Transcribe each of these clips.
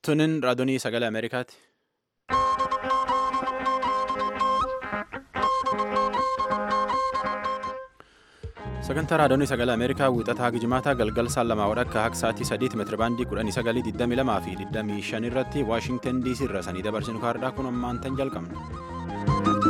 Tunin raadiyoo sagalee Ameerikaati. Sagantaa raadiyoo sagalee Ameerikaa wiixataa Gijimaataa galgal saan lamaa wadhakka akka sa'aatii sadiitti meetirabaandii kudhanii sagalii digdamii lamaa fi digdamii shan irratti Waashingtan DC irra sanii dabarsinu kaardhaa kun ammaan tan jalqabna.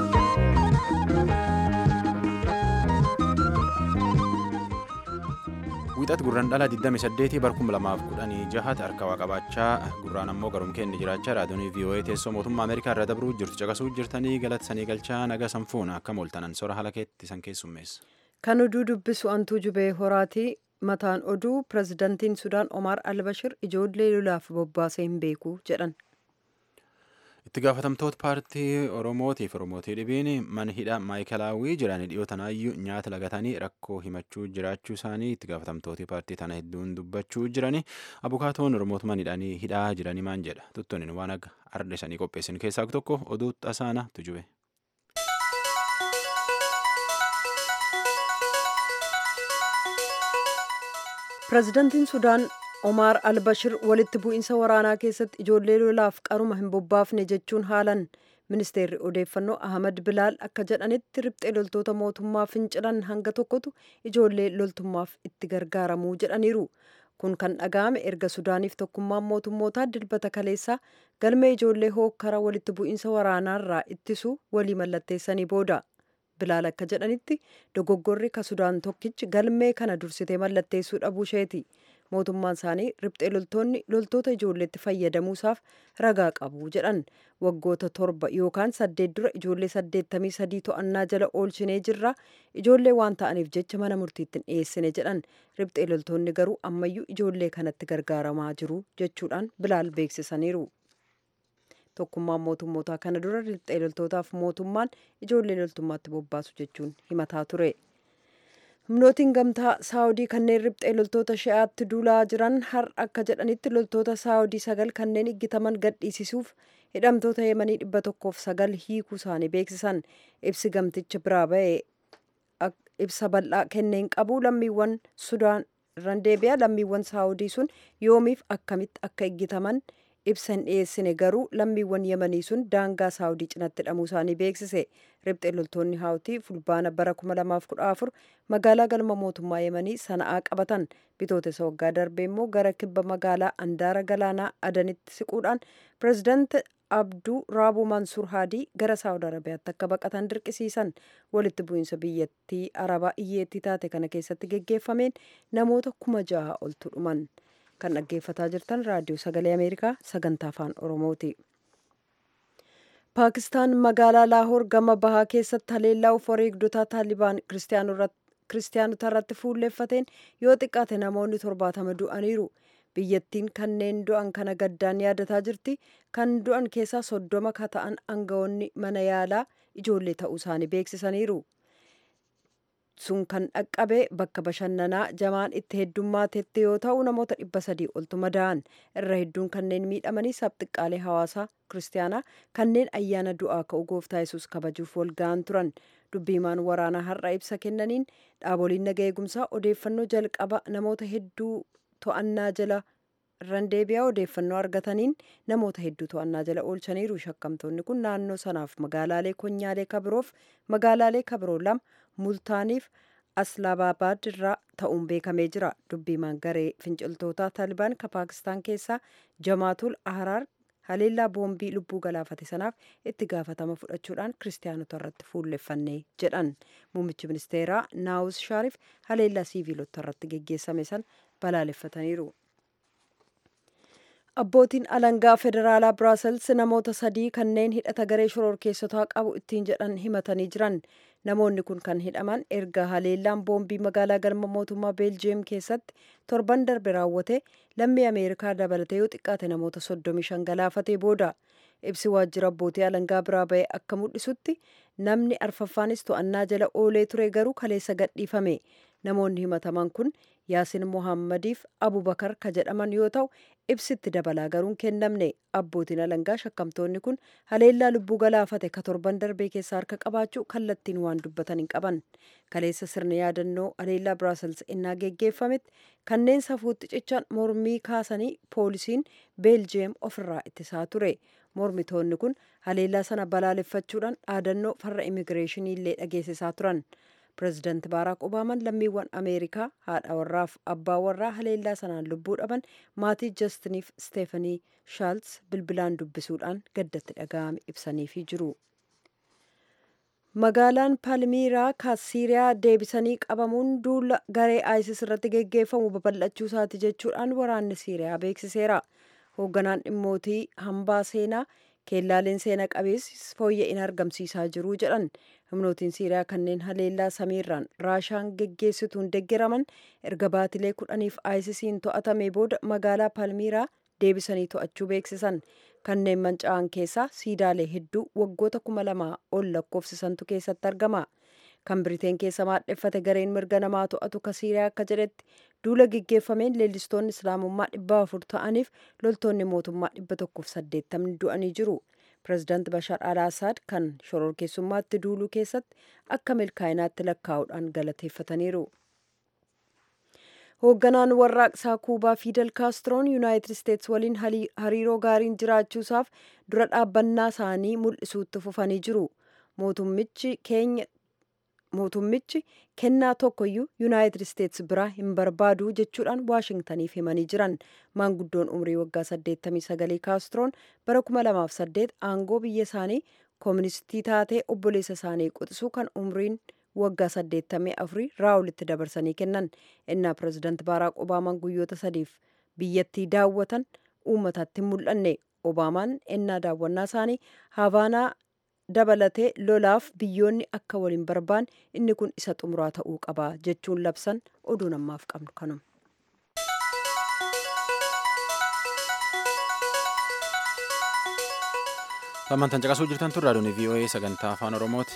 Wiixat gurraan dhalaa 28 bar 2016 harka waa qabaachaa gurraan ammoo garum keenya jiraachaa raadiyoon VOA teessoo mootummaa Ameerikaa irra dabruu jirtu caqasuu jirtanii galatsanii galchaa naga sanfuuna akka mooltanan sora haala keetti san keessummeessa. Kan oduu dubbisu antuu jubee horaatii mataan oduu pirezidantiin Sudaan Omar Albashir ijoollee lolaaf bobbaasee hin beeku jedhan. Itti gaafatamtoota paartii Oromootiif Oromootii dhibiin mana hidhaa maayikalaawwii jiran dhiyootanaayyuu nyaata lagatanii rakkoo himachuu jiraachuu isaanii itti gaafatamtooti paartii tana hedduun dubbachuu jirani abukaatoon Oromootuma hidhanii hidhaa jiranii maan jedha tuttuun waan akka arda isanii qopheessan keessaa tokko oduu tasaana tujube. Pireezidantiin Sudaan Omar Albashir walitti bu'iinsa waraanaa keessatti ijoollee lolaaf qaruma hin bobbaafne jechuun haalan ministeerri odeeffannoo Ahmad Bilaal akka jedhanitti riphxee loltoota mootummaa fincilan hanga tokkotu ijoollee loltummaaf itti gargaaramuu jedhaniiru. Kun kan dhaga'ame erga Sudaaniif tokkummaan mootummootaa dilbata kaleessaa galmee ijoollee hookkara walitti bu'iinsa waraanaarraa ittisu walii mallatteessanii booda. Bilaal akka jedhanitti dogoggorri ka Sudaan tokkichi galmee kana dursitee mallatteessuu dhabuu isheeti. Mootummaan isaanii riphxee loltoonni loltoota ijoolleetti fayyadamuusaaf ragaa qabu jedhan. Waggoota torba yookaan saddeet dura ijoollee saddeettamii sadii to'annaa jala oolchinee jirra. Ijoollee waan ta'aniif jecha mana murtiitti hin dhiyeessine jedhan. Riphxee loltoonni garuu ammayyuu ijoollee kanatti gargaaramaa jiru jechuudhaan Bilaal beeksisaniiru. tokkummaan mootummootaa kana dura riphxee loltootaaf mootummaan ijoollee loltummaatti bobbaasu jechuun himataa ture. humnootiin gamtaa saawudii kanneen riphxee loltoota shi'aatti duulaa jiran har'a akka jedhanitti loltoota saawudii sagal kanneen iggitaman gadhiisisuuf hidhamtoota yemanii dhibba tokkoof sagal hiikuu isaanii beeksisan ibsi gamticha biraa ba'e ibsa bal'aa kenneen qabu lammiiwwan sudaan irraan deebi'a lammiiwwan saawudii sun yoomiif akkamitti akka iggitaman ibsa hin dhiyeessine garuu lammiiwwan yemanii sun daangaa saawudii cinatti hidhamuu isaanii beeksise riphxee loltoonni haawutii fulbaana bara 2014 magaalaa galma mootummaa yemanii sana'aa qabatan bitootessa waggaa darbee immoo gara kibba magaalaa andaara galaanaa adanitti siquudhaan pireezidaanti abduu raabuu mansuur haadii gara saawud arabiyaatti akka baqatan dirqisiisan walitti bu'iinsa biyyattii arabaa iyyeettii taate kana keessatti geggeeffameen namoota kuma jaha oltu dhuman. kan dhaggeeffataa jirtan raadiyoo sagalee ameerikaa sagantaa afaan oromooti paakistaan magaalaa laahoor gama bahaa keessatti haleellaa of wareegdotaa taalibaan kiristaanota irratti fuulleeffateen yoo xiqqaate namoonni torbaatama du'aniiru biyyattiin kanneen du'an kana gaddaan yaadataa jirti kan du'an keessaa soddoma ka ta'an aangawoonni mana yaalaa ijoollee ta'uu isaanii beeksisaniiru sun kan dhaqqabe bakka bashannanaa jamaan itti heddummatetti yoo ta'u namoota dhibba sadii oltu madaa'an irra hedduun kanneen miidhamanii sabxiqqaalee hawaasaa kiristaanaa kanneen ayyaana du'aa ka'u gooftaa yesus kabajuuf walga'an turan dubbiimaan waraanaa har'a ibsa kennaniin dhaaboliin naga eegumsaa odeeffannoo jalqaba namoota hedduu to'annaa jala irraan deebi'aa odeeffannoo argataniin namoota hedduu to'annaa jala oolchaniiru shakkamtoonni kun naannoo sanaaf magaalaalee konyaalee kabiroof magaalaalee kabiroo lama multaaniif aslaababaad irraa ta'uun beekamee jira dubbiimaan garee finciltootaa taalibaan ka paakistaan keessaa jamaatul ahraar haleellaa boombii lubbuu galaafate sanaaf itti gaafatama fudhachuudhaan kiristaanota irratti fuulleffannee jedhan muummichi ministeeraa naawus shaariif haleellaa siiviilota irratti geggeessame san balaaleffataniiru. abbootiin alangaa federaalaa biraasels namoota sadii kanneen hidhata garee shororkeessotaa qabu ittiin jedhan himatanii jiran namoonni kun kan hidhaman erga haleellaan boombii magaalaa galma mootummaa beeljiyeem keessatti torban darbe raawwate lammii ameerikaa dabalatee yoo xiqqaate namoota soddomii shan galaafatee booda ibsi waajjira abbootii alangaa biraa ba'e akka mul'isutti namni arfaffaanis to'annaa jala oolee ture garuu kaleessa gadhiifame namoonni himataman kun yaasin mohammadiif abubakar ka jedhaman yoo ta'u ibsitti dabalaa garuun kennamne abbootiin alangaa shakkamtoonni kun haleellaa lubbuu galaafate ka torban darbee keessa harka qabaachuu kallattiin waan dubbatan hin qaban kaleessa sirna yaadannoo haleellaa biraasels innaa geggeeffametti kanneen safuutti cichan mormii kaasanii poolisiin beeljiyeem ofirraa ittisaa ture mormitoonni kun haleellaa sana balaaleffachuudhaan dhaadannoo farra immigireeshinii illee dhageessisaa turan pireezidaanti baaraak obaamaan lammiiwwan ameerikaa haadha warraaf abbaa warraa haleellaa sanaan lubbuu dhaban maatii jastiniif steefanii shaalts bilbilaan dubbisuudhaan gaddatti dhaga'ame ibsaniifii jiru. magaalaan palmiiraa ka siiriyaa deebisanii qabamuun duula garee isis irratti geggeeffamu babal'achuu isaati jechuudhaan waraanni siiriyaa beeksiseera hoogganaan dhimmootii hambaa seenaa keellaaleen seena qabeessi fooyya'ina argamsiisaa jiru jedhan humnootiin siiriyaa kanneen haleellaa samiirraan raashaan geggeessituun deggeraman erga baatilee kudhaniif aayisisiin to'atame booda magaalaa palmiiraa deebisanii to'achuu beeksisan kanneen manca'an keessaa siidaalee hedduu waggoota kuma lamaa ol lakkoofsisantu keessatti argama kan biriteen keessa maadheffate gareen mirga namaa to'atu ka siiriyaa akka jedhetti duula geggeeffameen leellistoonni islaamummaa dhibba afur ta'aniif loltoonni mootummaa dhibba tokkoof saddeettamni du'anii jiru pireezidaanti bashaar al asaad kan shororkeessummaatti duuluu keessatti akka milkaa'inaatti lakkaa'uudhaan galateeffataniiru. hoogganaan warraaqsaa kuubaa fiidel kaastroon yuunaayitid isteets waliin hariiroo gaariin jiraachuusaaf dura dhaabbannaa isaanii mul'isuutti fufanii jiru mootummichi keenya mootummichi kennaa tokkoyyuu yuunaayitid isteets biraa hin barbaadu jechuudhaan waashingtaniif himanii jiran maanguddoon umrii waggaa 89 kaastroon bara 2008 aangoo biyya isaanii kooministii taatee obboleessa isaanii quxisuu kan umriin waggaa 84 raawulitti dabarsanii kennan innaa pireezidaanti baaraak obaamaan guyyoota sadiif biyyattii daawwatan uummatatti mul'anne obaamaan innaa daawwannaa isaanii havaanaa dabalatee lolaaf biyyoonni akka waliin barbaan inni kun isa xumuraa ta'uu qaba jechuun labsan oduu namaaf qabnu kanuma. Samantaan caqasuu jirtan tun raadiyoon VOA sagantaa afaan Oromooti.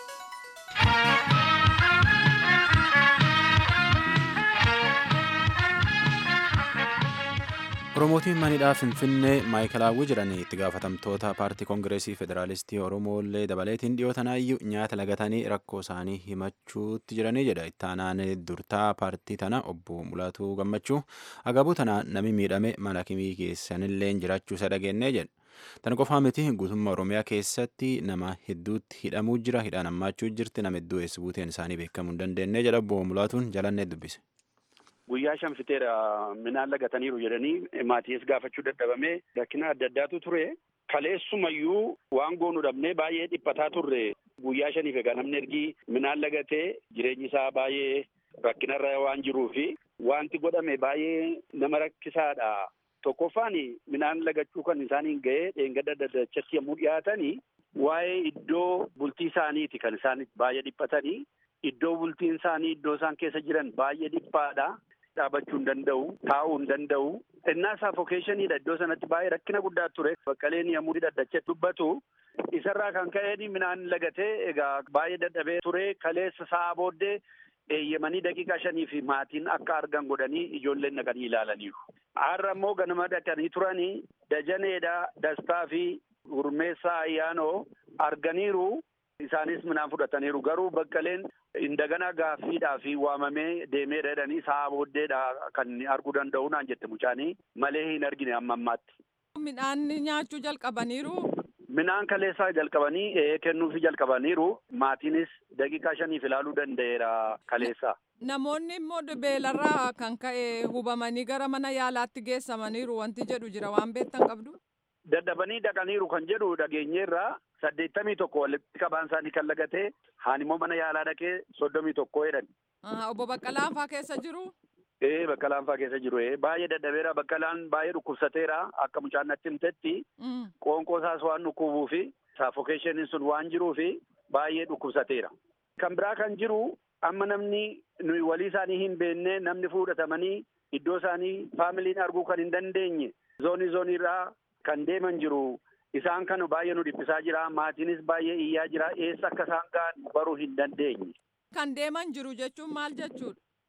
Oromootiin manidhaa Finfinnee maayikalaawwii jedhanii itti gaafatamtoota paartii koongireesii federaalistii Oromooillee dabaleetiin dhiyootanaayyuu nyaata lagatanii rakkoo isaanii himachuutti jiranii jedha. Ittaanaan durtaa paartii tana obbo Mulaatuu Gammachuu agabuu tana nami miidhame mana kimii keessanillee jiraachuu isa dhageenyee jedha. Tan qofaa miti guutummaa Oromiyaa keessatti nama hedduutti hidhamuu jira. Hidhaan hammaachuu jirti. Nama hedduu eessa buuteen isaanii beekamuu hin dandeenye jedha obbo Mulaatuun jalannee dubbise. Guyyaa shan fiteera minaan lagataniiru jedhanii maatiis gaafachuu dadhabamee rakkina adda addaatu ture. Kaleessumayyuu waan goonu dhabnee baay'ee dhiphataa turre. Guyyaa shaniif egaa namni ergi minaan lagatee jireenyi isaa baay'ee rakkinarra waan jiruufi wanti godhame baay'ee nama rakkisaadha. Tokkoffaan minaan lagachuu kan isaaniin ga'ee dheengadda daddachatti yommuu dhiyaatanii waa'ee iddoo bultii isaaniiti kan isaan baay'ee dhiphatanii. Iddoo bultiin isaanii iddoo isaan keessa jiran baay'ee dhiphaadha. Dhaabachuu hin danda'u, taa'uu hin danda'u. Innaa saafokeeshiniidha iddoo sanatti baay'ee rakkina guddaa ture. Baqqaleen yommuu daddachatti dubbatu isarraa kan ka'een minaan lagatee egaa baay'ee dadhabee ture. Kaleessa sa'a booddee eeyyamanii daqiiqaa shanii fi maatiin akka argan godhanii ijoolleen dhaqanii ilaalaniiru. Har'a immoo ganama dhaqanii turanii dajaneedha dastaa fi gurmeessaa ayyaanoo arganiiru. Isaanis minaan fudhataniiru garuu baqqaleen indagana gaaffiidhaa fi waamamee deemee jedhanii sa'a booddeedha kan arguu danda'u naan jette mucaanii malee hin argine amma ammaatti. Midhaan nyaachuu jalqabaniiru. Midhaan kaleessaa jalqabanii ee kennuufi jalqabaniiru maatiinis daqiiqaa shaniif ilaaluu danda'eera kaleessaa. Namoonni immoo beelarraa kan ka'e hubamanii gara mana yaalaatti geessamaniiru wanti jedhu jira waan beektan qabdu. Dadhabanii dhaqaniiru kan jedhu dhageenyeerraa saddeettamii tokko walitti qabaan isaanii kan lagatee haan immoo mana yaalaa dhaqee soddomii tokko jedhan. Obbo Baqqalaan faa keessa jiru. Ee Baqqalaan faa keessa jiru baay'ee dadhabeera Baqqalaan baay'ee dhukkubsateera akka mucaan natti himtetti qoonqoo isaas waan dhukkubuu fi saafokeeshiniin sun waan jiruu fi baay'ee dhukkubsateera. Kan biraa kan jiru amma namni nuyi walii isaanii hin beekne namni fudhatamanii iddoo isaanii faamiliin arguu kan hin dandeenye zoonii zooniirraa kan deeman jiru. Isaan kana baay'ee nu dhiphisaa jira. Maatiinis baay'ee iyyaa jira. Eessa akka isaan ga'an baruu hin dandeenye. Kan deeman jiru jechuun maal jechuudha?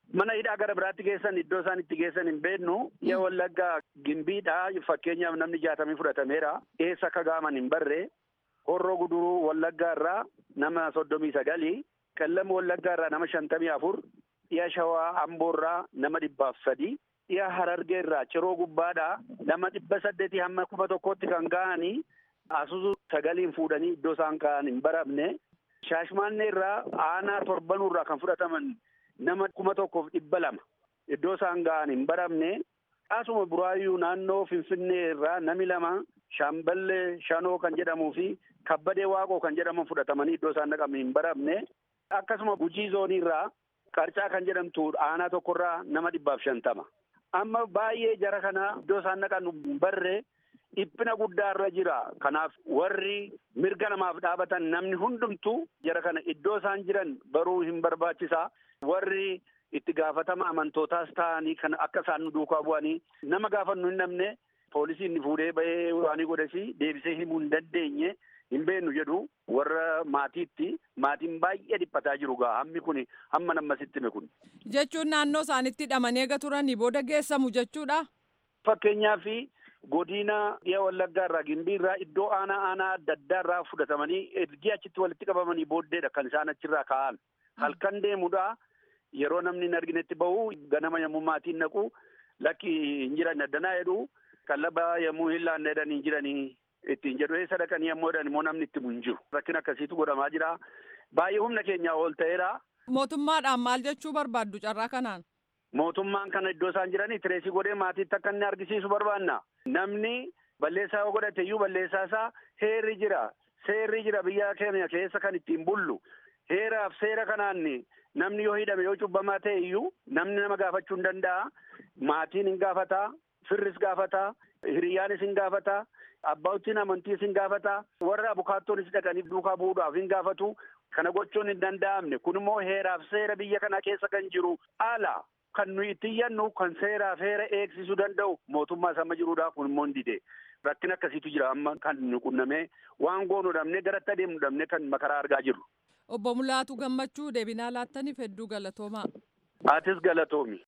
mana hidhaa gara biraatti geessan iddoo isaan itti geessan hin beeknu yaa wallaggaa gimbiidha fakkeenyaaf namni jaatamii fudhatameera eessa akka gaaman hin barre horroo guduruu wallaggaa irraa nama soddomii sagalii qellama wallaggaa irraa nama shantamii afur dhiya shawaa amboo irraa nama dhibbaaf sadii dhiya harargee irraa ciroo gubbaadhaa nama dhibba saddeetii hamma kuma tokkotti kan ga'anii asusu sagaliin fuudhanii iddoo isaan ka'an hin baramne shaashmaannee irraa aanaa torbanuu irraa kan fudhataman nama kuma tokkoof dhibba lama iddoo isaan ga'an hin baramne asuma buraayyuu naannoo finfinnee irraa nami lama shaamballee shanoo kan jedhamuu fi kabbadee waaqoo kan jedhaman fudhatamanii iddoo isaan dhaqaman hin baramne akkasuma gujii zoonii irraa qarcaa kan jedhamtu aanaa tokkorraa nama dhibbaaf shantama amma baay'ee jara kana iddoo isaan dhaqan hin barre dhiphina guddaa irra jira kanaaf warri mirga namaaf dhaabatan namni hundumtu jara kana iddoo isaan jiran baruu hin barbaachisa warri itti gaafatama amantootaas ta'anii kan akka isaan nu duukaa bu'anii nama gaafannu hin namne poolisiin ni fuudhee bahee waanii godhesi deebisee himuu hin dandeenye hin beennu jedhu warra maatiitti maatiin baay'ee dhiphataa jiru gaa hammi kun hamma nammasitti hime kun. Jechuun naannoo isaanitti hidhamanii eega turanii booda geessamu jechuudha. Fakkeenyaaf godina dhiya wallaggaa irraa gimbii irraa iddoo aanaa aanaa adda addaa irraa fudhatamanii ergi achitti walitti qabamanii booddeedha kan isaan achirraa ka'an halkan deemudha yeroo namni hin arginetti bahu ganama yommuu maatiin naqu lakki hin jiran addanaa jedhu qallaba yommuu hin laanne jedhan hin jiranii ittiin jedhu eessa dhaqanii yommuu jedhan immoo namni itti hin jiru rakkin akkasiitu godhamaa jira baay'ee humna keenyaa ol ta'eera. Mootummaadhaan maal jechuu barbaaddu carraa kanaan? Mootummaan kana iddoo isaan jiranii tireesii godhee maatiitti akka inni argisiisu barbaanna. Namni balleessaa yoo godhate iyyuu balleessaa isaa heerri jira. Seerri jira biyya keenya keessa kan ittiin bullu. Heeraaf seera kanaan namni yoo hidhame yoo cubbamaa ta'e iyyuu namni nama gaafachuu hin danda'a. Maatiin hin gaafataa, firris gaafataa, hiriyyaanis hin gaafataa, abbootiin amantiis hin gaafataa, warra abukaattonis dhaqanii duukaa bu'uudhaaf hin gaafatu. Kana gochuun hin danda'amne. Kun immoo heeraaf seera biyya kana keessa kan jiru ala. Kan nuyi itti iyyannu kan seeraaf heera eegsisuu danda'u mootummaa sama jiruudha kun immoo hin dide. Rakkin akkasiitu jira amma kan nu qunnamee waan goonu dhabnee garatti adeemu dhabnee kan makaraa argaa jirru. Obbo Mulaatu Gammachuu deebinaa laattaniif hedduu galatoomaa. Atis galatoomi.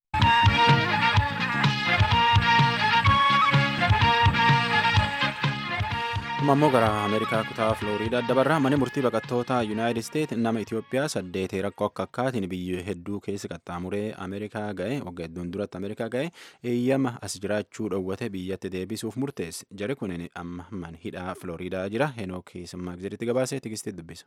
ammoo gara ameerikaa kutaa filooriidaa dabarraa mana murtii baqattoota yuunaayitid isteet nama itiyoophiyaa saddeetee rakkoo akka akkaatiin biyya hedduu keessa qaxxaamuree ameerikaa ga'e waggaa hedduun duratti ameerikaa ga'e eeyyama as jiraachuu dhowwate biyyatti deebisuuf murteesse jari kun amma mana hidhaa filooriidaa jira henook simmaagziritti gabaasee tigistii dubbisa.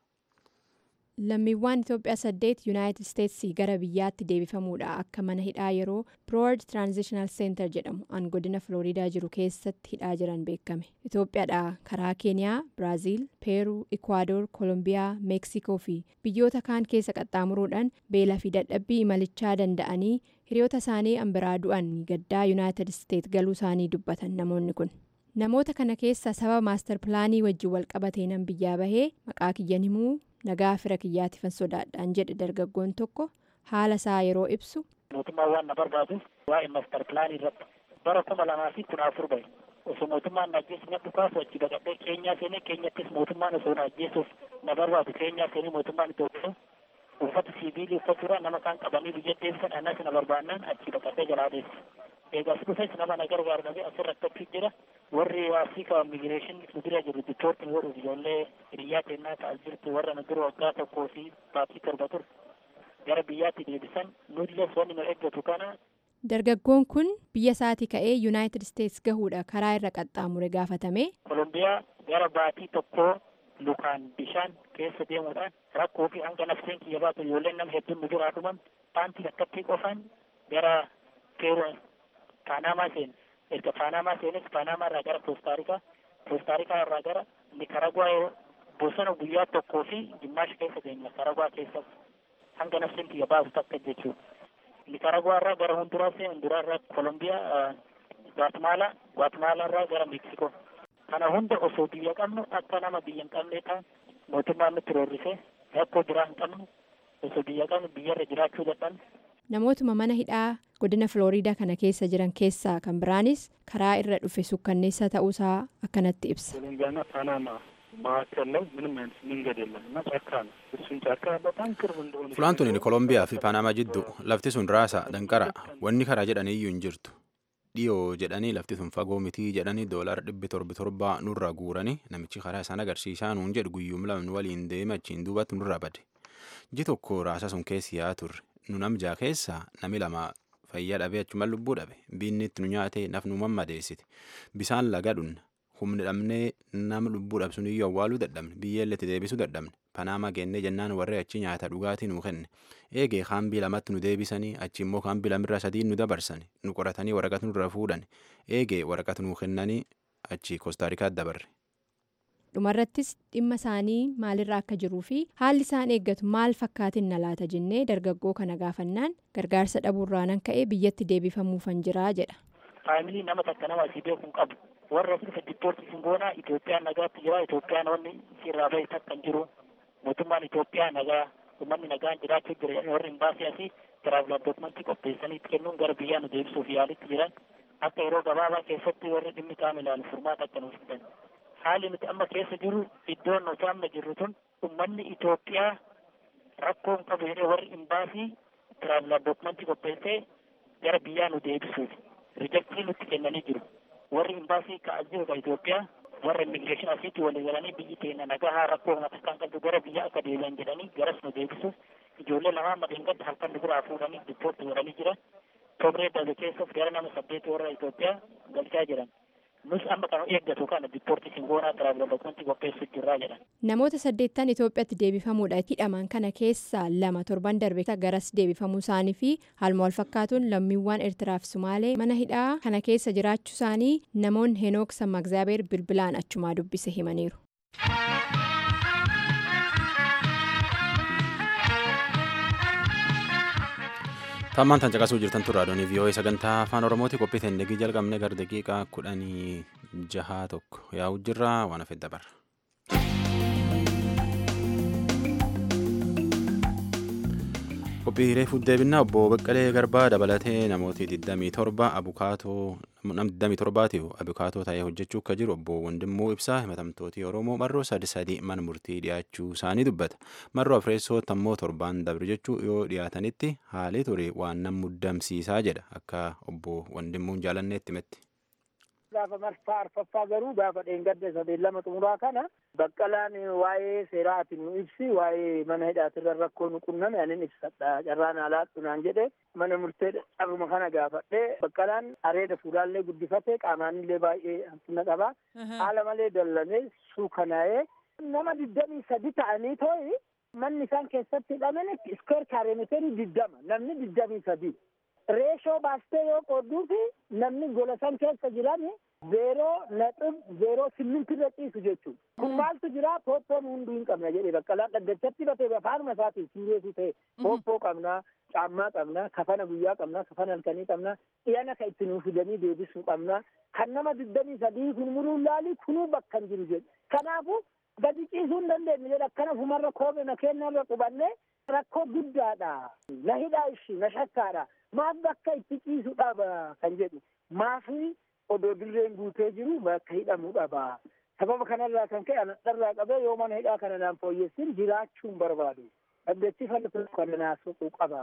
lammiiwwan itoophiyaa saddeet yuunaayitid isteetsii gara biyyaatti deebifamuudha akka mana hidhaa yeroo piroord tiraanzishinaal seentar jedhamu an godina filooriidaa jiru keessatti hidhaa jiran beekame itoophiyaadha karaa keeniyaa biraaziil peeruu ikwaadoor koolombiyaa meeksikoo fi biyyoota kaan keessa qaxxaamuruudhaan beelaa fi dadhabbii imalichaa danda'anii hiriyoota isaanii an biraa du'an gaddaa yuunaayitid isteet galuu isaanii dubbatan namoonni kun. namoota kana keessa sababa maastar pilaanii wajjin walqabatee nan biyyaa bahee maqaa kiyyan himuu nagaa fira kiyyaatiifan sodaadhaan jedhe dargaggoon tokko haala isaa yeroo ibsu. mootummaan waan na barbaadu waa'ee maastar pilaanii irratti bara kuma lamaa fi kudha afur bahe osoo mootummaan na ajjeesu na dhukaasu achi baqadhee keenyaa seenee keenyattis mootummaan osoo na ajjeesuuf na barbaadu keenyaa seenee mootummaan Itoophiyaa uffata siiviilii uffachuudhaan nama kaan qabanii biyya deebisan annas na barbaannaan achi baqadhee jalaa deesse. eegas dhufes nama na gargaaru dhabee asirratti achi jira warri afrika immigireeshinii nu bira jiru dipoortiin godhuuf ijoollee hiriyyaa kennaa ta'aa jirtu warra nu dura waggaa tokkoo fi baatii torba ture gara biyyaatti deebisan nullees wanni nu eeggatu kana. dargaggoon kun biyya isaatii ka'ee yuunaayitid isteets gahuudha karaa irra qaxxaamure gaafatame. kolombiyaa gara baatii tokkoo lukaan bishaan keessa deemuudhaan rakkoo fi hanga nafseen kiyya baatu ijoolleen nama hedduun nu duraa dhuman paantii akkattii qofaan gara peeruu paanamaa seene erga paanamaa seenes paanamaa irraa gara koostaarikaa koostaarikaa irraa gara nikaragwaa bosona guyyaa tokkoo fi gimmaasha keessa deemna nikaragwaa keessa hanga nafseen kiyya baasu takka jechuudha nikaragwaa irraa gara hunduraas hunduraa irraa kolombiyaa gwaatmaala gwaatmaala irraa gara meeksikoo kana hunda osoo biyya qabnu akka nama biyya hin qabne ta'an mootummaan nutti roorrisee rakkoo biraa hin qabnu osoo biyya qabnu biyyarra jiraachuu dadhabne namootuma mana hidhaa godina filooriidaa kana keessa jiran keessaa kan biraanis karaa irra dhufe sukkanneessa ta'uusaa akkanatti ibsa. Kolumbiyaana Paanamaa መካከል ላይ ምንም አይነት መንገድ የለም እና ጫካ ነው። እሱን ጫካ በጣም ቅርብ እንደሆነ Fulaantuun Kolombiyaa fi Paanamaa jidduu lafti sun raasa danqara wanni karaa jedhanii iyyuu hin jirtu. Dhiyoo jedhanii lafti sun fagoo mitii jedhanii doolara dhibbi torbi torbaa nurra guuranii namichi karaa isaan agarsiisaa nuun jedhu guyyuum lamni waliin deema achiin duubatti nurra bade. Ji tokko raasa sun keessi yaa turre nu namjaa keessaa nami lama fayyaa dhabee achuma lubbuu dhabe biinni itti nu nyaatee naf nu mammadeessite bisaan laga dhunna humni dhabnee nama lubbuu dhabsun iyyuu awwaaluu dadhabne biyyeelletti deebisuu dadhabne panaama geennee jennaan warri achi nyaata dhugaatii nu kenne eegee kaambii lamatti nu deebisanii achi immoo kaambii lamirra sadii nu dabarsani nu qoratanii waraqata nurra fuudhan eegee waraqata nu kennanii achi koostaarikaatti dabarre. dhumarrattis dhimma isaanii maalirra akka jiruu fi haalli isaan eeggatu maal fakkaatin na laata jennee dargaggoo kana gaafannaan gargaarsa dhabuurraanan ka'ee biyyatti deebifamuufan jiraa jedha. faamilii nama takka nama asii beekuu hin qabu warra dhufe diippoortii singoonaa Itoophiyaan nagaatti jira Itoophiyaan wanni sirraa bahe takka hin jiru mootummaan Itoophiyaa nagaa uummanni nagaan jiraachuu jira warri hin baasee asii tiraavelaar dookumentii qopheessanii kennuun gara biyyaa nu deebisuuf yaalitti jiran akka yeroo gabaabaa keessatti warri dhimmi qaama ilaalu furmaata akka nuuf fidan. Haalli nuti amma keessa jiru iddoon nuti amma jirru tun uummanni Itoophiyaa rakkoo hin qabu jedhee warri hin baasii tiraavelaar dookumentii qopheessee gara biyyaa nu deebisuuf rijaktii nutti kennanii jiru. Warri hin baasii ka'aa jiru ka Itoophiyaa warra immigireeshin asiitti walii galanii biyyi keenya nagaa haa rakkoo matakkaan qabdu gara biyya akka deebi'an jedhanii garas nu deebisuuf ijoollee lamaa madeengadda halkan nu biraa fuudhanii diippoortii godhanii jiran. Tobree darbe keessas gara nama saddeet warra Itoophiyaa galchaa jiran. Nus amma kan eeggatu kana diippoortii singoonaa tiraavela dookumentii qopheessuu jirraa jedhan. Namoota saddeettan Itoophiyaatti deebifamuudha hidhaman kana keessaa lama torban darbe garas deebifamuu isaanii fi haaluma wal fakkaatuun lammiiwwan Eertiraa fi Sumaalee mana hidhaa kana keessa jiraachuu isaanii namoonni Henook Sammagzaabeer bilbilaan achumaa dubbise himaniiru. Tammaan tan caqasuu jirtan turraa doonii vii'oo'ee sagantaa afaan oromooti qophii ta'e degii jalqabne gara daqiiqaa kudhanii jahaa tokko yaa'u jirra waan hafe dabarra. Qophii reefuu deebinaa obbo Baqqalee Garbaa dabalatee namooti 27 abukaatoo nam 27tiif abukaatoo ta'ee hojjechuu akka jiru obbo Wandimmoo Ibsaa himatamtooti Oromoo marroo sadi sadi mana murtii dhiyaachuu isaanii dubbata. Marroo afreessootti ammoo torbaan dabre jechuu yoo dhiyaatanitti haalii ture waan nam muddamsiisaa jedha akka obbo Wandimmuun jaalanneetti himetti. gaafa marsaa arfaffaa garuu gaafa dheengadda sadeen lama xumuraa kana baqqalaan waa'ee seeraatiin nu ibsi waa'ee mana hidhaatirra rakkoo nu qunname anin ibsadha carraan alaadhu naan jedhe mana murtee carruma kana gaafadhe baqqalaan areeda fuulaallee guddifate qaamaanillee baay'ee hanqina qaba haala malee dallanee suukanaa'ee nama digdamii sadi ta'anii too'i manni isaan keessatti hidhaman iskeer kaareemeterii diddama namni digdamii sadi reeshoo baastee yoo qoodduufi namni gola san keessa jiran zeeroo naxib zeeroo simmintirra ciisu jechuudha. Kun maaltu jira pooppoon hunduu hin qabna jedhee baqqalaan dhaggachatti batee afaanuma isaatiin siireesu ta'e pooppoo qabna caammaa qabna kafana guyyaa qabna kafana halkanii qabna dhiyana ka itti nuu fidanii deebisuu qabna kan nama digdamii sadii kun muruun laalii kunuu bakka hin jiru jedhe. Kanaafuu gadi ciisuu hin dandeenye jedhe akkana fumarra koome na kennarra qubanne rakkoo guddaadha. Na hidhaa ishii na shakkaadha. maaf bakka itti ciisu dhaba kan jedhu maafi odoo dirreen guutee jiru bakka hidhamuu dhaba sababa kanarraa kan ka'e anadharraa qabee yoo mana hidhaa kana naan fooyyessin jiraachuun barbaadu dhaggechi falatu kana naasuu qaba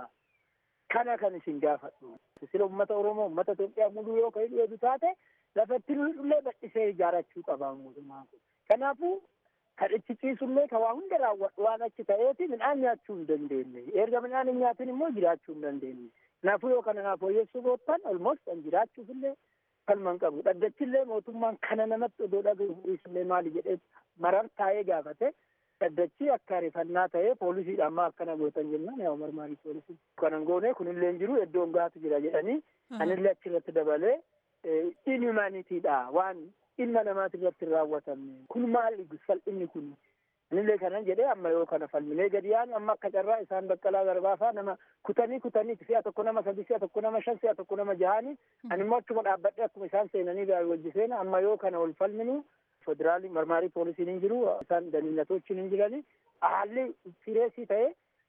kana kan isin gaafadhu sila ummata oromoo ummata Itoophiyaa muduu yoo ka hidhu taate lafatti illee bal'isee ijaarachuu qaba mootummaan kun kanaafuu kan itti ciisullee ka waa hunda raawwadhu waan achi ta'eeti midhaan nyaachuu hin dandeenye erga midhaan hin nyaatin immoo jiraachuu hin dandeenye kanaafuu yoo kana naa fooyyessuu boottan olmost kan jiraachuuf illee kalman qabu dhaggachillee mootummaan kana namatti odoo dhaga'u illee maali jedhee marar taa'ee gaafate dhaddachi akka rifannaa ta'ee poolisiidhaan maa akkana gootan jennaan yaa marmaarii poolisii kanan goone kunillee jiru iddoon gaatu jira jedhanii anillee achirratti dabalee inhumanitiidha waan ilma namaati irratti hin raawwatamne kun maali salphinni kun anillee kanan jedhee amma yoo kana falminee gadi yaanu amma akka carraa isaan baqqalaa garbaafaa nama kutanii kutanii si'a tokko nama sadi si'a tokko nama shan si'a tokko nama jahanii ani immoo achuma dhaabbadhe akkuma isaan seenanii wajji seena amma yoo kana wal falminu federaalii marmaarii poolisiin hin jiru isaan daliilatochiin hin jirani haalli sireesii ta'e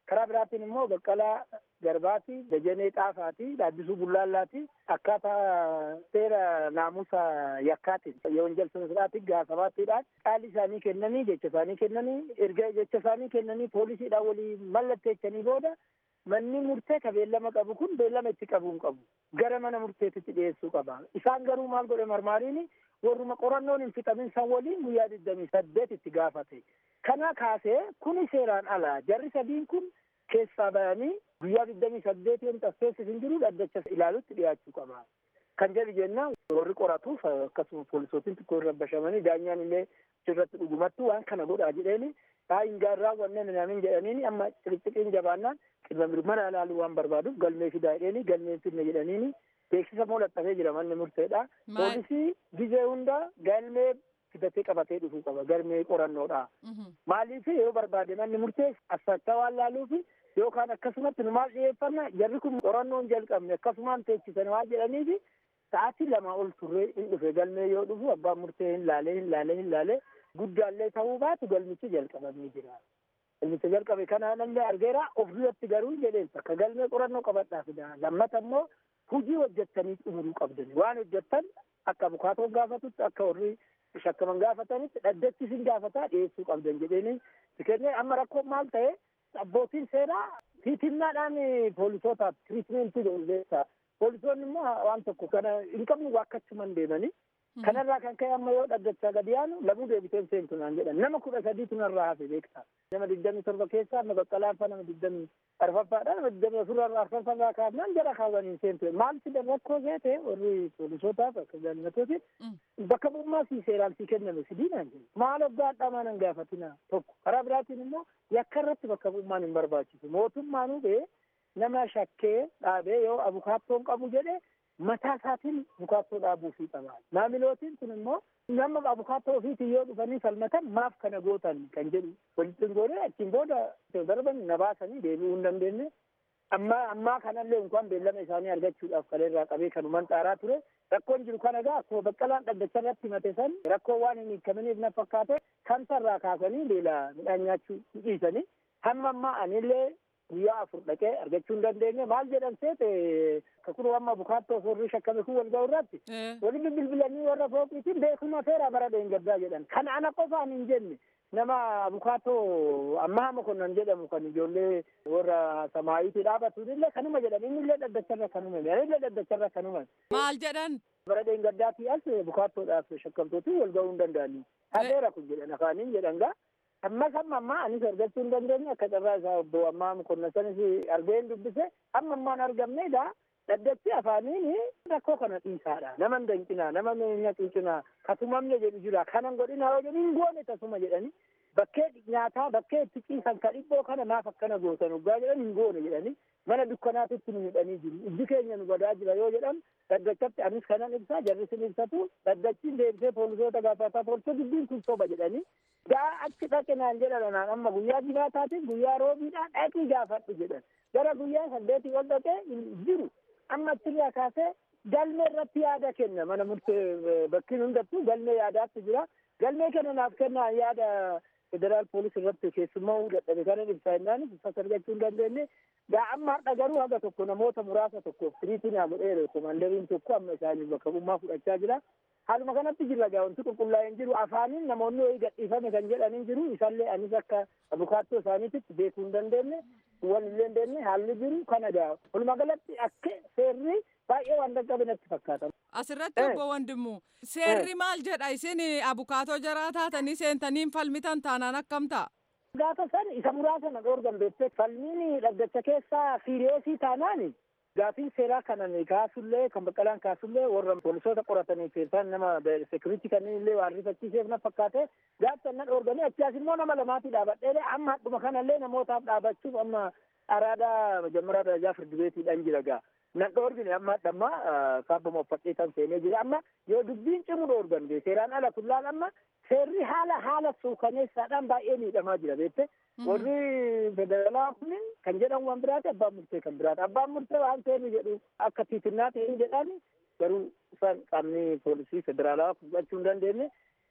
karaa biraatiin immoo baqqalaa garbaati dajanee xaafaati dhaabbisuu bullaallaati akkaataa seera naamusa yakkaatiin yewanjal sirraati gaasabaattiidhaan qaali isaanii kennanii jecha isaanii kennanii erga jecha isaanii kennanii poolisiidhaan walii mallatteechanii booda manni murtee ka beellama qabu kun beellama itti qabuu hin qabu gara mana murteetitti dhiyeessuu qaba isaan garuu maal godhe marmaariin warruma qorannoon hin fixamin san waliin guyyaa digdamii saddeet itti gaafate kana kaasee kuni seeraan ala jarri sadiin kun keessaa bayanii guyyaa digdamii saddeet yoon tasseessis hin jiru dhaddacha ilaalutti dhiyaachuu qaba kan jedhu jennaan warri qoratuuf akkasuma poolisootiin xiqqoo irra bashamanii daanyaan illee irratti dhugumattuu waan kana godhaa jedheeni haa hin gaarraa wanneen naamin jedhaniini amma xixiqqeen jabaannaan qirba mirmana ilaaluu waan barbaaduuf galmee fidaa jedheeni galmeen fidne jedhaniini beeksisa moolaxxafee jira manni murteedha poolisii gizee hunda galmee fidatee qabatee dhufuu qaba galmee qorannoodha maaliif yoo barbaade manni murtee assachaa waan laaluufi yookaan akkasumatti nu maal dhiyeeffanna jarri kun qorannoon jalqabne akkasumaan teechisan waan jedhaniifi sa'aatii lama ol turree hin dhufe galmee yoo dhufu abbaan murtee hin laalee hin laalee hin laalee guddaallee ta'uu baatu galmichi jalqabamee jira. Galmicha jalqabe kana namni argeera of duratti garuu jedheen bakka galmee qorannoo qabadhaa fida. Lammata immoo hujii hojjettanii xumuruu qabdani. Waan hojjettan akka abukaatoon gaafatutti akka warri shakkaman gaafatanitti dhaddachi isin gaafataa dhiyeessuu qabdan jedheeni. Tikennee amma rakkoon maal ta'e abbootiin seeraa tiitinnaadhaan poolisootaaf tiriitmentii godhu Poolisoonni immoo waan tokko kana hin qabnu waakkachuman deemanii kanarraa kan ka'e amma yoo dhaddachaa gadi yaanu lamuu deebiteen seentu naan jedhan nama kudha sadiitu narraa hafe beektaa nama digdamii torba keessaa nama baqqalaanfaa nama digdamii arfaffaadha nama digdamii afurraa arfaffarraa kaafnaan jara kaawwaniin seentu maal fidan rakkoo seete warri poolisootaaf akka jaallatootiin bakka bu'ummaa sii seeraan sii kenname sidiinaan jedhu maal hoggaa dhamaa nan gaafatina tokko karaa biraatiin immoo yakka irratti bakka bu'ummaan hin barbaachisu mootummaanuu bee nama shakkee dhaabee yoo abukaattoon qabu jedhe mataa isaatiin abukaattoo dhaabuufii qaba. Maamilootiin kun immoo nama abukaattoo ofiitiin yoo dhufanii falmatan maaf kana gootan kan jedhu walitti goone achiin booda darban na baasanii deebi'uu hin dandeenye. Amma ammaa kanallee inkaan beellama isaanii argachuudhaaf kaleerraa qabee kanuman xaaraa ture. Rakkoon jiru kana egaa akkuma baqqalaan dhaddacha irratti himate san rakkoo waan hin hiikamaniif na fakkaate kantarraa kaasanii beela midhaan nyaachuu dhiisanii hamma ammaa anillee guyyaa afur dhaqee argachuu hin dandeenye maal jedhan seete kakuru amma abukaattoo sorrii shakkame kun wal ga'u irratti walitti bilbilanii warra fooqiitiin beekuma seera bara dheengaddaa jedhan kan ana qofaan hin jenne nama abukaattoo ammaa mokonnan jedhamu kan ijoollee warra samaayitii dhaabatuun illee kanuma jedhan inni illee dhaddacharra kanuma ani illee dhaddacharra kanuma maal jedhan bara dheengaddaatii as abukaattoodhaaf shakkamtootiin wal ga'uu hin danda'anii hadeera kun jedhan afaaniin jedhan gaa ammas amma ammaa anis argachuu hin dandeenye akka carraa isaa obbo ammaa mukonnasanis argeen dubbise amma ammaan argamne egaa dhaddachi afaaniin rakkoo kana dhiisaadha nama hin danqinaa nama minya cuucinaa kasumamne jedhu jira kanan godhinaa yoo jedhu hin goone tasuma jedhani bakkee nyaataa bakkee itti ciisan ka dhibboo kana maaf akkana gootan uggaa jedhan hin goone jedhani mana dukkanaatitti nu hidhanii jiru ijji keenya nu badaa jira yoo jedhan dhaddachatti anis kanan ibsaa jarrisin ibsatu dhaddachiin deebisee poolisoota gaafataa poolisoo dubbiin kun soba jedhanii gaa achi dhaqe naan jedhan anaan amma guyyaa jimaataatiin guyyaa roobiidhaan dhaqii gaafadhu jedhan gara guyyaa saddeetii ol dhaqee jiru amma achirraa kaasee galmee irratti yaada kenna mana murtee bakkiin hundattuu galmee yaadaatti jira galmee kana naaf kennaa yaada federaal poolis irratti keessummaa dadhabe kanan ibsaa jennaan ibsas argachuu hin dandeenye gaa amma har'a garuu haga tokko namoota muraasa tokkoof tiriitii naa godheera komaandariin tokko amma isaanii bakka bu'ummaa fudhachaa jira haaluma kanatti jirra gaa wanti qulqullaa'ee hin jiru afaaniin namoonni wayii gadhiifame kan jedhan hin jiru isallee anis akka abukaattoo isaaniititti beekuu hin dandeenye wal illee hin dandeenye haalli jiru kana gaa walumaa galatti akka seerri baay'ee waan dhaqqabe natti fakkaata. Asirratti obbo Wandimmu seerri maal jedha isin abukaatoo jaraa taatanii seentanii falmitan taanaan akkam ta'a? Gaafa san isa muraasa na dhoorgan beektee falmiin dhaddacha keessaa siiriyeesii taanaani gaafii seeraa kanan kaasullee kan baqqalaan kaasullee warra poolisoota qoratanii keessaa nama sekuriti kanneen illee waan rifachiiseef na fakkaate gaafsan na dhoorganii achaas immoo nama lamaatii dhaabadhee amma hadduma kanallee namootaaf dhaabachuuf amma araadaa majammaraa darajaa firdi beetiidhaan jira gaa nan dhoorgine amma dhamma kaabbama uffadhee kan seenee jira amma yoo dubbiin cimu dhoorgan seeraan ala kullaan amma seerri haala haala suukaneessaadhaan baay'ee miidhamaa jira beekte warri federaalaa kun kan jedhan waan biraati abbaan murtee kan biraati abbaan murtee waan seerri jedhu akka tiitinnaa ta'een jedhan garuu isaan qaamni poolisii federaalaa fudhachuu hin dandeenye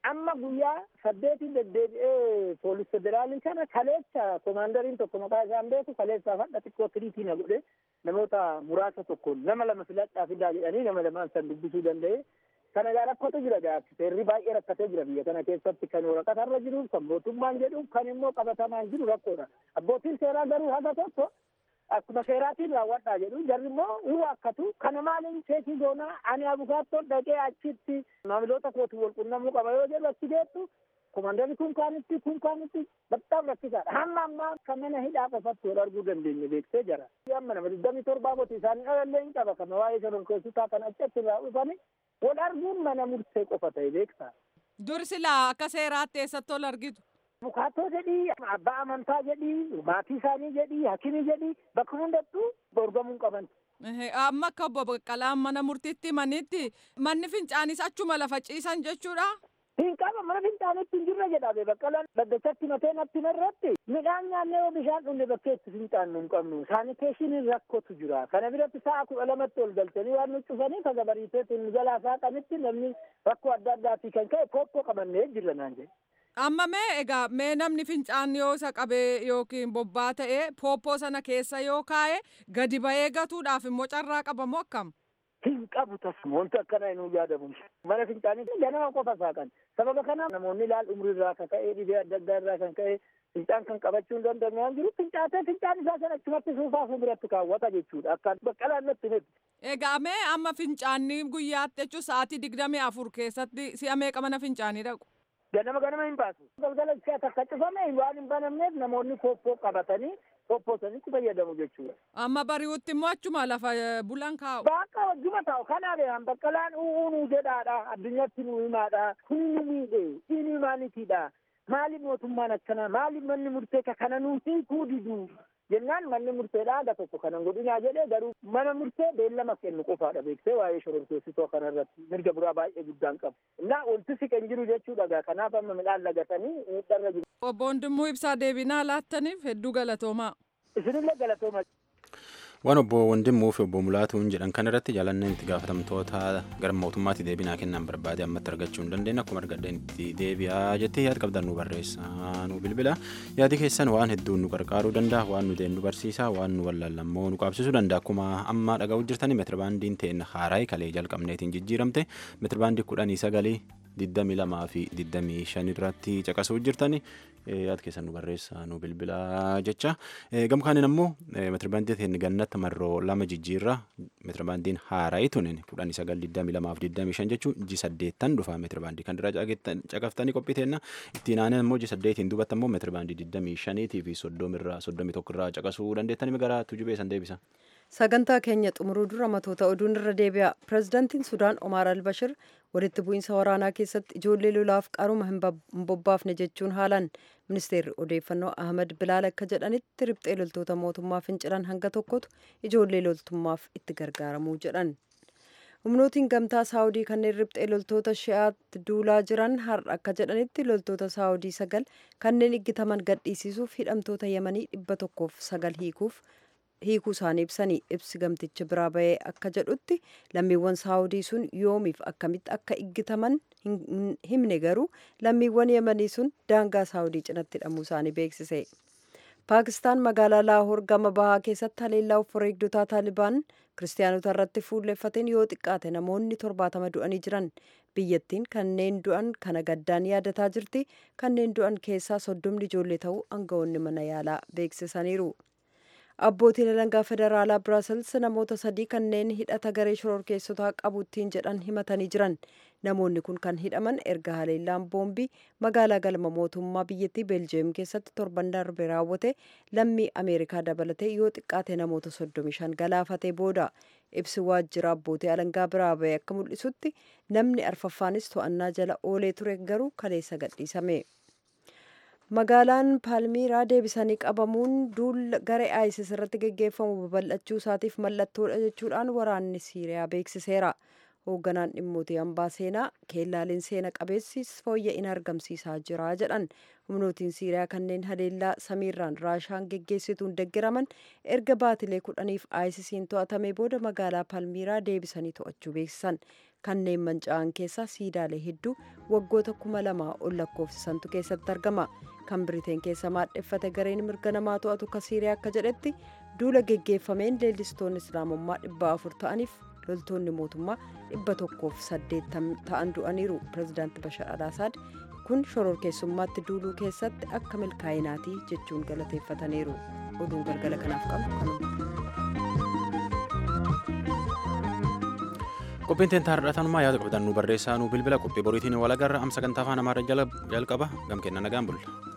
amma guyyaa saddeetiin deddeebi'ee poolis federaalii kana kaleessa komaandariin tokko maqaa isaan beeku kaleessaa fadha xiqqoo tiriitii na godhe namoota muraasa tokkoon nama lama filadhaa fidaa jedhanii nama lamaan san dubbisuu danda'e kana gaa rakkootu jira gaafsi seerri baay'ee rakkatee jira biyya kana keessatti kan waraqatarra jiru kan mootummaan jedhu kan immoo qabatamaan jiru rakkoodha abbootiin seeraa garuu haga tokko akkuma seeraatiin raawwadhaa jedhu jarri immoo hin waakkatu kana maaliin seetii goonaa ani abukaattoon dhaqee achitti maamiloota kootu wal qunnamuu qaba yoo jedhu achi deettu komandarri kun kaanitti kun kaanitti baxxaaf rakkisaadha hamma ammaa kan mana hidhaa qofatti wal arguu dandeenye beeksee jira amma nama digdamii torbaa moti isaanii dhalallee hin qaba kana waa'ee shororkeessotaa kan achitti irraa dhufani wal arguun mana murtee qofa ta'e beektaa. Dur silaa akka seeraatti eessatti ol argitu. Abukaattoo jedhii, abbaa amantaa jedhii, maatii isaanii jedhii, hakimii jedhii bakka hundattuu dorgamuu qaban. Amma akka obbo Baqqalaan mana murtiitti himanitti manni fincaanis achuma lafa ciisan jechuudha. Hin qaba mana fincaanitti hin jirre jedhame baqqalaan daddachatti matee natti irratti midhaan nyaannee yoo bishaan dhunne bakkee itti fincaannu hin qabnu saaniteeshiniin rakkotu jira kana biratti sa'a kudha lamatti ol galchanii waan nu cufanii kaga bariiteetiin jalaa saaqanitti namni rakkoo adda addaatii kan ka'e pooppoo qabannee jirra naan jedhe. Amma mee egaa mee namni fincaan yoo isa qabee yookiin bobbaa ta'ee pooppoo sana keessa yoo kaa'e gadi ba'ee gatuudhaaf immoo carraa qabamu akkam? Hin qabu tasuma wanti akkana hin yaadamu. Mana fincaanii ganama qofa saaqan. Sababa kana namoonni ilaal umrii irraa kan ka'e dhibee adda addaa irraa kan ka'e fincaan kan qabachuu hin dandeenye waan jiru fincaatee fincaan isaa sana achumatti suufaa fuulduratti kaawwata jechuudha. Akka baqqalaan natti miti. Egaa mee amma fincaanii guyyaatti jechuun sa'aatii digdamii afur keessatti si'a meeqa mana fincaanii dhaqu? Ganama ganama hin baasu. Galgala ishee takka cufame waan hin banamneef namoonni pooppoo qabatanii pooppoo sanitti fayyadamu jechuudha. Amma bari'utti immoo achuma lafa bulan kaa'u. Bakka wajjuma taa'u kanaaf baqqalaan u'uunuu jedhaadha addunyatti nu himaadha kuni nu miidhe dhiini maaliitiidha maaliif mootummaan akkana maaliif manni murtee kana nuu hiikuu didu jennaan manni murteedha aga tokko kanan godhinaa jedhee garuu mana murtee beellama kennu qofaadha beeksee waa'ee shororkeessitoo kanarratti mirga biraa baay'ee guddaan qabu. Innaa wanti siqen jiru jechuudha kanaaf amma midhaan lagatanii miidharra jiru. Obbo Hundimuu ibsaa deebinaa laattaniif hedduu galatoomaa. Isinillee galatooma. Waan obbo Wandimuu fi obbo Mulaatuun jedhan kan irratti jaalanneen itti gaafatamtoota gara mootummaatti deebinaa kennan barbaade ammatti argachuu hin dandeenye akkuma argadheen itti deebi'aa jettee yaada qabdan nu barreessaa nu bilbila yaadi keessan waan hedduun nu gargaaruu danda'a waan nu nu barsiisa waan nu wallaallammoo nu qaabsisuu danda'a akkuma amma dhaga'uu jirtanii meetirbaandiin ta'een haaraa kalee jalqabneetiin jijjiiramte meetirbaandii kudhanii sagalii digdamii lamaa fi digdamii shan irratti caqasuu jirtani yaada keessan nu barreessaa nu bilbilaa jecha gamkaaniin ammoo meetirbaandii ta'een gannatti marroo lama jijjiirra meetirbaandiin haaraa tunin kudhanii sagal digdamii lamaa fi digdamii shan jechuun ji saddeettan dhufa meetirbaandii kan dura caqaftanii qophii teenna ittiin aanee ammoo ji saddeetiin duubatti ammoo meetirbaandii digdamii shaniitii fi soddomirraa soddomii tokkorraa caqasuu dandeettanii gara tujubee san deebisa. sagantaa keenya xumuruu dura matoota oduun irra deebi'a pirezidaantiin sudaan omaar albashir walitti bu'iinsa waraanaa keessatti ijoollee lolaaf qaruma hin bobbaafne jechuun haalan ministeerri odeeffannoo ahmad bilaal akka jedhanitti riphxee loltoota mootummaa fincilan hanga tokkotu ijoollee loltummaaf itti gargaaramuu jedhan humnootiin gamtaa saawudii kanneen riphxee loltoota shi'aatti duulaa jiran har'a akka jedhanitti loltoota saawudii sagal kanneen iggitaman gadhiisisuuf hidhamtoota yamanii dhibba tokkoof sagal hiikuuf hiikuu isaanii ibsanii ibsi gamticha biraa bahee akka jedhutti lammiiwwan saawudii sun yoomiif akkamitti akka iggitaman himne garuu lammiiwwan yamanii sun daangaa saawudii cinatti hidhamuu isaanii beeksise. paakistaan magaalaa laahoor gama bahaa keessatti haleellaa wareegdotaa taalibaan kiristaanota irratti fuulleffateen yoo xiqqaate namoonni torbaatama du'anii jiran biyyattiin kanneen du'an kana gaddaan yaadataa jirti kanneen du'an keessaa soddomni ijoollee ta'uu aangawoonni mana yaalaa beeksisaniiru. abbootiin alangaa federaalaa biraasels namoota sadii kanneen hidhata garee shororkeessotaa qabuttiin jedhan himatanii jiran namoonni kun kan hidhaman erga haleellaan boombii magaalaa galma mootummaa biyyattii beeljiyeem keessatti torban darbe raawwate lammii ameerikaa dabalatee yoo xiqqaate namoota 35 galaafatee booda ibsi waajjira abbootii alangaa biraa bahee akka mul'isutti namni arfaffaanis to'annaa jala oolee ture garuu kaleessa gadhiisame. magaalaan paalmiiraa deebisanii qabamuun duula garee isis irratti geggeeffamu babal'achuu isaatiif mallattoodha jechuudhaan waraanni siiriyaa beeksiseera hoogganaan dhimmoota hambaa seenaa keellaaleen seena qabeessis fooyya'ina argamsiisaa jira jedhan humnootiin siiriyaa kanneen haleellaa samiirraan raashaan geggeessituun deggeraman erga baatilee kudhaniif aayisisiin to'atame booda magaalaa palmiiraa deebisanii to'achuu beeksisan kanneen manca'an keessaa siidaalee hedduu waggoota kuma lamaa ol lakkoofsisantu keessatti argama kan biriteen keessa maadheffate gareen mirga namaa to'atu ka siiriyaa akka jedhetti duula geggeeffameen leellistoonni islaamummaa dhibba afur ta'aniif loltoonni mootummaa dhibba tokkoof saddeettam ta'an du'aniiru pirezidaanti bashar alaasaad kun shororkeessummaatti duuluu keessatti akka milkaa'inaatii jechuun galateeffataniiru oduun galgala kanaaf qabu kanuma. qophiin teentaa har'atanumaa yaada qabdan nu barreessaa nu bilbila qophii boriitiin walagarra am sagantaa afaan amaarra jalqaba gam kenna nagaan bulla.